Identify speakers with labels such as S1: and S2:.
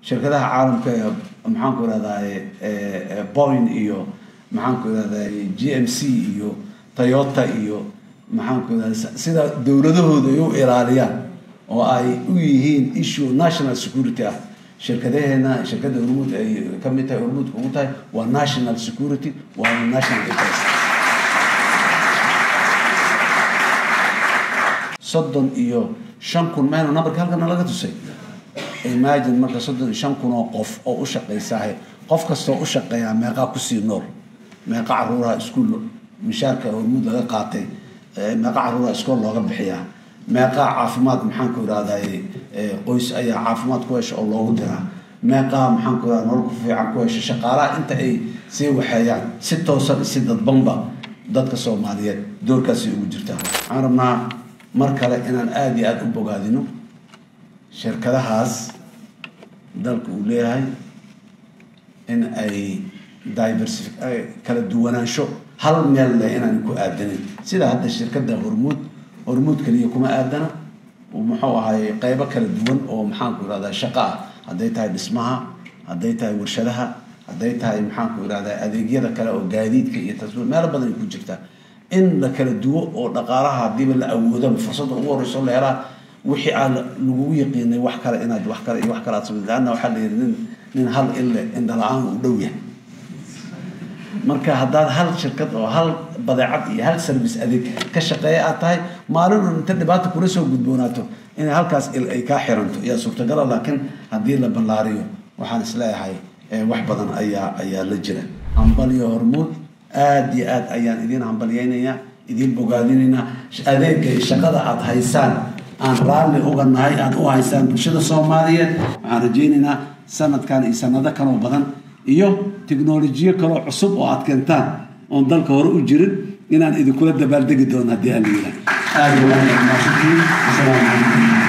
S1: shirkadaha caalamka ee maxaanku irahdaye boin iyo maxaanku irahdaye g m c iyo toyota iyo maxaanku irahda sida dowladahooda ay u ilaaliyaan oo ay u yihiin issue national security ah shirkadaheena shirkadda hormuud ay ka mid tahay hormuudka ugu tahay waa national security waa national interest soddon iyo shan kun meyna numberka halkana laga tusay imagine marka soddon iyo shan kun oo qof oo u shaqaysaahe qof kastoo u shaqeeyaa meeqaa kusii nool meeqa caruuraha iskuol mishaarka hormuud laga qaatay meeqa caruuraha iskool looga bixiyaa meeqaa caafimaad maxaanku irahdaye qoys ayaa caafimaad ku hesha oo loogu diraa meeqaa maxaanku irahda nolol ku fiican ku hesha shaqaalaha inta ay sii waxeeyaan si toosan si dadbanba dadka soomaaliyeed doorkaasay ugu jirtaa waxaan rabnaa mar kale inaan aada iyo aada u bogaadino shirkadahaas dalka uu leeyahay in ay diversif kala duwanaansho hal meel leh inaan ku aadanin sida hadda shirkadda hormuud hormuud kaliya kuma aadana muxuu ahay qeybo kala duwan oo maxaanku irahdaa shaqo ah hadday tahay dhismaha hadday tahay warshadaha hadday tahay maxaanku irahdaa adeegyada kale oo gaadiidka iyo tasbiir meelo badan ay ku jirtaa in la kala duwo oo dhaqaalaha hadiiba la awoodaba fursadda ugu horeyso la helaa wixii aan lagugu yaqiinay wax kale inaad wax kale iyo wax kale aad samay laanna waxaa la yidhi nin nin hal ille indhala-aan u dhow yahay marka haddaad hal shirkad oo hal badeecad iyo hal service adeeg ka shaqeeya aad tahay maalin un inta dhibaata kula soo gudboonaato inay halkaas il ay kaa xiranto yaa suurtagala laakiin haddii la ballaariyo waxaan isleeyahay wax badan ayaa ayaa la jira hambaliyo hormuud aada iyo aad ayaan idiin hambalyeynayaa idiin bogaadinaynaa adeegga iyo shaqada aada haysaan aan raalli uga nahay aada u haysaan bulshada soomaaliyeed waxaan rajaynaynaa sanadkan iyo sanado kaloo badan iyo tiknolojiyo kaloo cusub oo aad keentaan oon dalka hore u jirin inaan idinkula dabaaldegi doono haddii aan la yidhaah aada iyo aad aad mahadsantihiin asalaamu calaykum